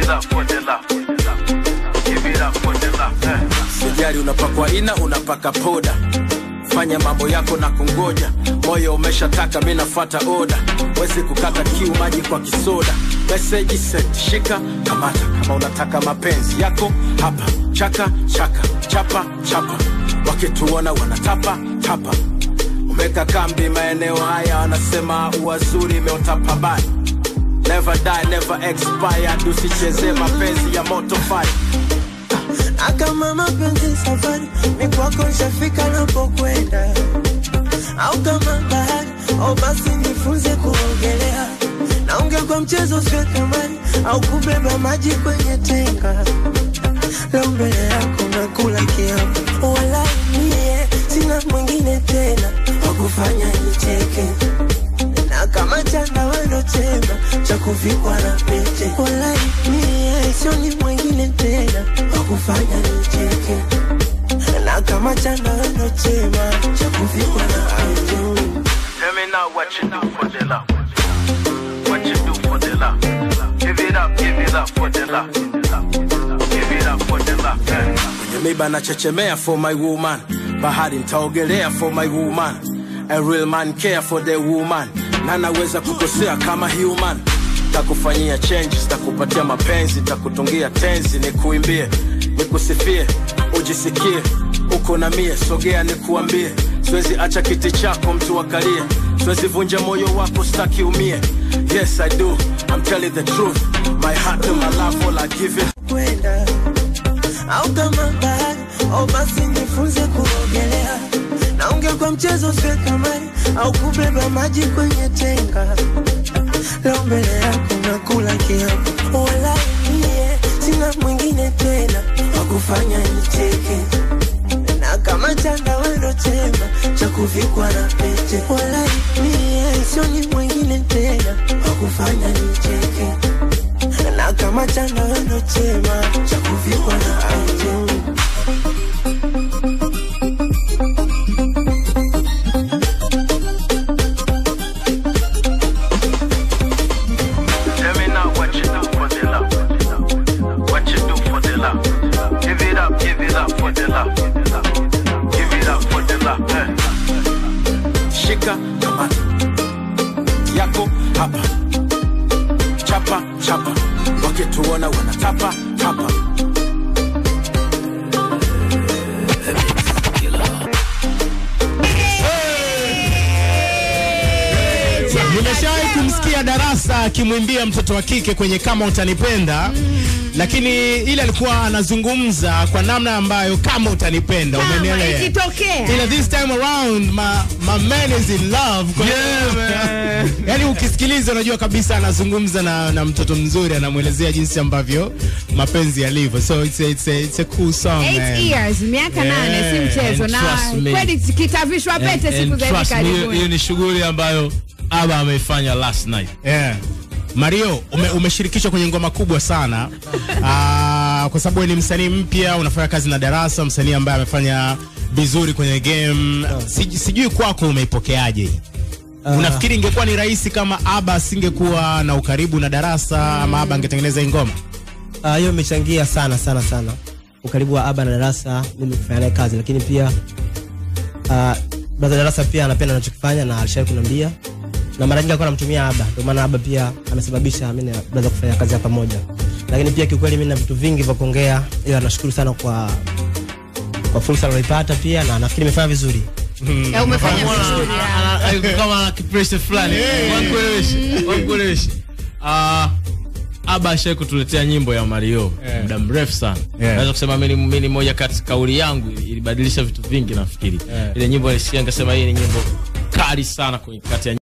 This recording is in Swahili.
it up for the love. Give it up for the love. Eh. sijari unapakwa ina unapaka poda fanya mambo yako na kungoja moyo umeshataka mi nafata oda wezi kukata kiu maji kwa kisoda meseji set shika kamata kama unataka mapenzi yako hapa chaka chaka chapa chapa wakituona wanatapa tapa umeka kambi maeneo haya wanasema uwazuri imeotapa bani never die never expired usichezee mapenzi ya moto fire akama mapenzi safari mikwako nshafika napokwenda au kama bahari au basi nifunze kuogelea naongea kwa mchezo usio kamari au kubeba maji kwenye tenga leo mbele yako nakula kiapo wala mie sina mwingine tena wakufanya nicheke na kama chanda wendo chema cha kuvikwa na pete wala mie sioni mwingine tena wakufanya nicheke na kama chanda wendo chema cha kuvikwa na pete Tell me now what you do for the love. What you do for the love. Give it up, give it up for the love. Give it up for the love. Eh. kwenye miba nachechemea for my woman bahari ntaogelea for my woman a real man care for the woman na naweza kukosea kama human takufanyia changes takupatia mapenzi takutungia tenzi nikuimbie nikusifie ujisikie uko na mie sogea nikuambie siwezi acha kiti chako mtu akalie siwezi vunja moyo wako staki umie yes i do i'm telling the truth my heart and my love all i give it kwenda au kama bahari au basi nifunze kuogelea naongea kwa mchezo usio kamari au kubeba maji kwenye tenga leo mbele yako nakula kiapo wala mie sina mwingine tena wakufanya nicheke na kama chanda wendo chema cha kuvikwa na pete wala mie sioni mwingine tena wakufanya nicheke na kama chanda wendo chema cha kuvikwa na pete Tell me now what you do for the love. What you do for the love. Give it up, give it up for the love. Give it up for the love. Eh. shika kamata yako hapa chapa chapa wakituona wanatapa tapa Nimeshawahi kumsikia Darasa akimwimbia mtoto wa kike kwenye kama utanipenda lakini ile alikuwa anazungumza kwa namna ambayo kama utanipenda, Kama umenielewa? ikitokea. Ila this time around my, my man is in love. Kwa yani ukisikiliza unajua kabisa anazungumza na, na mtoto mzuri anamwelezea jinsi ambavyo mapenzi yalivyo. So it's a, it's a, it's a cool song. Eight man. years, miaka Yeah, nane, si mchezo. and Na trust me. kweli kitavishwa pete And- siku and za hivi trust me, hiyo- hiyo karibuni. ni shughuli ambayo aba ameifanya last night Yeah. Mario ume, umeshirikishwa kwenye ngoma kubwa sana Aa, kwa sababu wewe ni msanii mpya, unafanya kazi na Darasa, msanii ambaye amefanya vizuri kwenye game. Sij, sijui kwako umeipokeaje? Unafikiri ingekuwa ni rahisi kama Aba asingekuwa na ukaribu na Darasa ama Aba angetengeneza hii ngoma? Ah, hiyo imechangia sana sana sana ukaribu wa Aba na Darasa, mimi kufanya naye kazi, lakini pia uh, brother Darasa pia anapenda anachokifanya na alishawahi kuniambia, na mara nyingi alikuwa anamtumia Aba, ndio maana Aba pia amesababisha mimi na brother kufanya kazi ya pamoja. Lakini pia kiukweli mimi na vitu vingi vya kuongea, ila nashukuru sana kwa kwa fursa aliyoipata pia, na nafikiri nimefanya vizuri. Ya, umefanya vizuri. ya. kama ana kipresha fulani wankueleweshe wankueleweshe Ah, aba ashai kutuletea nyimbo ya mario Yeah. muda mrefu sana Yeah. naweza kusema mimi ni- mimi ni moja kati kauli yangu ilibadilisha vitu vingi nafikiri Yeah. ile nyimbo nilisikia nikasema hii ni nyimbo kali sana kwenye kati ya